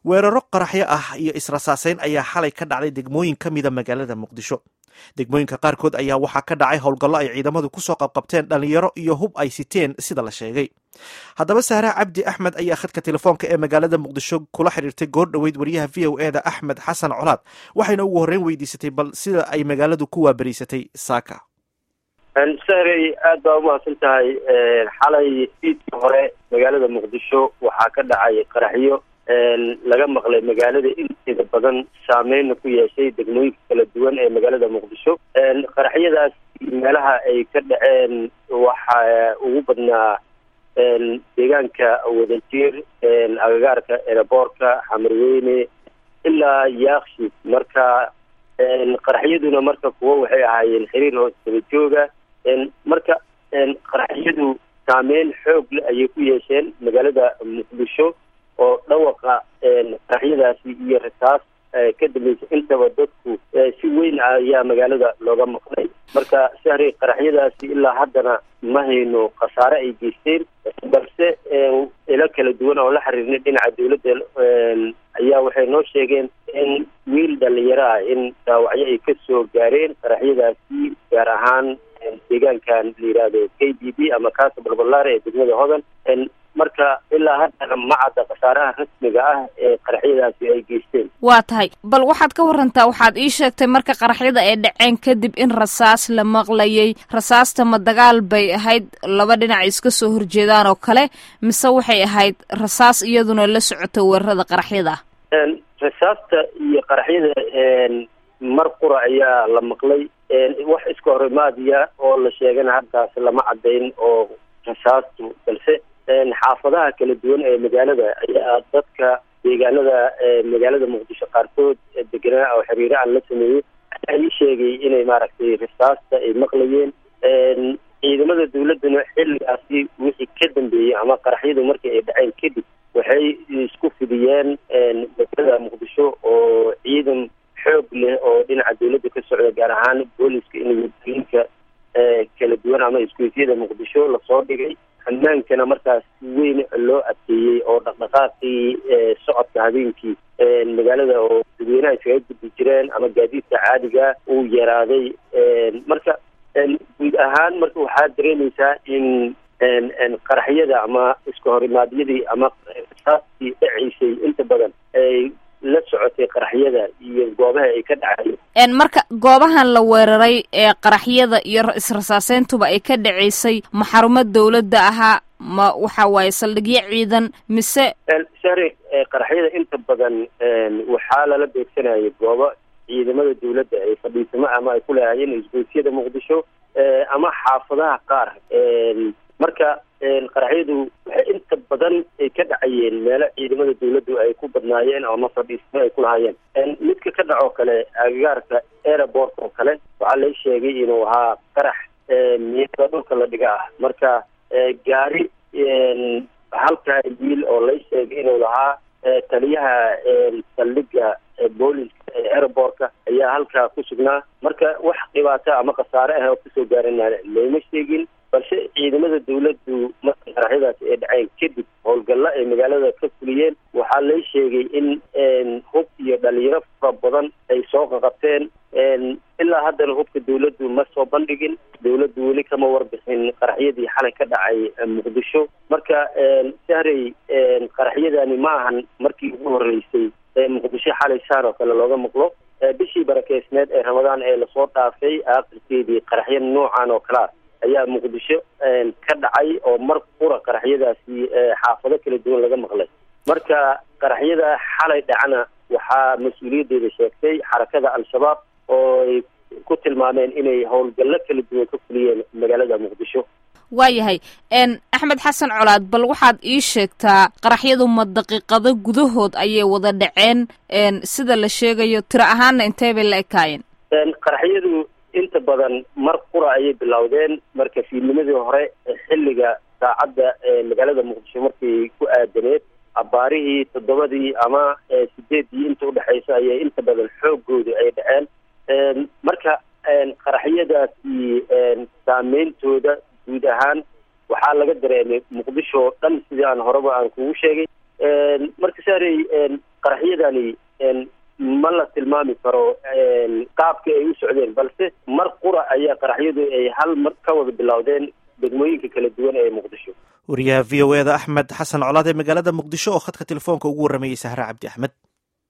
weeraro qaraxyo ah iyo israsaaseyn ayaa xalay ka dhacday degmooyin ka mida magaalada muqdisho degmooyinka qaarkood ayaa waxaa ka dhacay howlgallo ay ciidamadu kusoo qabqabteen dhalinyaro iyo hub ay siteen sida la sheegay haddaba saare cabdi axmed ayaa khadka telefoonka ee magaalada muqdisho kula xiriirtay goor dhoweyd wariyaha v o eda axmed xasan colaad waxayna ugu horreyn weydiisatay bal sida ay magaaladu ku waaberiysatay saaka sahrey aad baa umahadsan tahay xalay fiidkii hore magaalada muqdisho waxaa ka dhacay qaraxyo laga maqlay magaalada inteeda badan saameyna ku yeeshay degmooyinka kala duwan ee magaalada muqdisho qaraxyadaas meelaha ay ka dhaceen waxaa ugu badnaa deegaanka wadajir agagaarka eraboorka xamarweyne ilaa yaakshi marka qaraxyaduna marka kuwo waxay ahaayeen xiriir hoos daba jooga marka qaraxyadu saameyn xoog le ayay ku yeesheen magaalada muqdisho oo dhawaqa qaraxyadaasi iyo rasaas ka dambeysay intaba dadku si weyn ayaa magaalada looga maqlay marka sahri qaraxyadaasi ilaa haddana ma hayno khasaare ay geysteen balse ilo kala duwan oo la xiriirnay dhinaca dawladda ayaa waxay noo sheegeen in wiil dhalinyaro ah in dhaawacyo ay kasoo gaareen qaraxyadaasi gaar ahaan deegaankan la yihahdo k d b ama kaasa balbalaare ee degmada hodan marka ilaa haddana ma cadda khasaaraha rasmiga ah ee qaraxyadaasi ay geysteen waa tahay bal waxaad ka warantaa waxaad ii sheegtay marka qaraxyada ay dhaceen kadib in rasaas la maqlayay rasaasta ma dagaal bay ahayd laba dhinac iska soo horjeedaan oo kale mise waxay ahayd rasaas iyaduna la socota weerarada qaraxyada rasaasta iyo qaraxyada mar qura ayaa la maqlay wax iska horimaadiya oo la sheegana halkaas lama caddayn oo rasaastu balse xaafadaha kala duwan ee magaalada ayaa dadka deegaanada magaalada muqdisho qaarkood deganaa oo xiriiro aan la sameeyey ayaa ii sheegay inay maaragtay rasaasta ay maqlayeen ciidamada dawladduna xilligaasi wixii ka dambeeyey ama qaraxyadu markii ay dhaceen kadib waxay isku fidiyeen magaalada muqdisho oo ciidan xoog leh oo dhinaca dawladda ka socda gaar ahaan booliska in wadooyinka kala duwan ama iskuifyada muqdisho lasoo dhigay amaankana markaas weyn loo adkeeyey oo dhaqdhaqaaqii socodka habeenkii magaalada oo dadweynaha iskaga gudbi jireen ama gaadiidka caadiga uu yaraaday marka guud ahaan marka waxaa dareemaysaa in qaraxyada ama iska horimaadyadii ama rasaastii dhacaysay inta badan ay la socotay qaraxyada iyo goobaha ay ka dhacay marka goobahan la weeraray ee qaraxyada iyo israsaaseyntuba ay ka dhaceysay ma xarumo dawladda ahaa ma waxa waaye saldhigyo ciidan mise sari qaraxyada inta badan waxaa lala beegsanayay goobo ciidamada dawladda ay fadhiisamo ama ay ku leehaayeen isgoysyada muqdisho ama xaafadaha qaar marka qaraxyadu waxay inta badan ay ka dhacayeen meelo ciidamada dawladdu ay ku badnaayeen ama fadhiismo ay ku lahaayeen midka ka dhacoo kale agagaarka airport oo kale waxaa la sheegay inuu ahaa qarax miyada dhulka la dhiga ah marka gaari halka wiil oo la sheegay inuu lahaa taliyaha saldhiga booliska ee airportka ayaa halkaa ku sugnaa marka wax dhibaato ama khasaare ah oo kasoo gaarana looma sheegin balse ciidamada dawladdu marka qaraxyadaasi ay dhaceen kadib howlgallo ay magaalada ka fuliyeen waxaa lay sheegay in hub iyo dhalinyaro fara badan ay soo qaqabteen ilaa haddana hubka dawladdu ma soo bandhigin dawladdu weli kama warbixin qaraxyadii xalay ka dhacay muqdisho marka sahrey qaraxyadani ma ahan markii ugu horeysay muqdisho xalay saan oo kale looga maqlo bishii barakeysneed ee ramadaan ee lasoo dhaafay aakhirkeedii qaraxyo noocan oo kalea ayaa muqdisho ka dhacay oo mar qura qaraxyadaasi xaafado kala duwan laga maqlay marka qaraxyada xalay dhacna waxaa mas-uuliyaddeeda sheegtay xarakada al-shabaab oo ay ku tilmaameen inay howlgallo kala duwan ka fuliyeen magaalada muqdisho waayahay axmed xasan colaad bal waxaad ii sheegtaa qaraxyadu ma daqiiqado gudahood ayay wada dhaceen sida la sheegayo tiro ahaana intee bay la ekaayeen qaraxyadu inta badan mar qura ayay bilowdeen marka fiidnimadii hore xilliga saacadda magaalada muqdisho markay ku aadaneed abaarihii toddobadii ama sideeddii inta udhexaysa ayay inta badan xoogooda ay dhaceen marka qaraxyadaasi saameyntooda guud ahaan waxaa laga dareemay muqdisho oo dhan sidii aan horeba aan kugu sheegay marka saarey qaraxyadani ma la tilmaami karo qaabka ay u socdeen balse mar qura ayaa qaraxyadu ay hal mar ka wada bilowdeen degmooyinka kala duwan ee muqdisho wariyaha v o eda axmed xasan colaad ee magaalada muqdisho oo khadka telefoonka ugu warramayey sahre cabdi axmed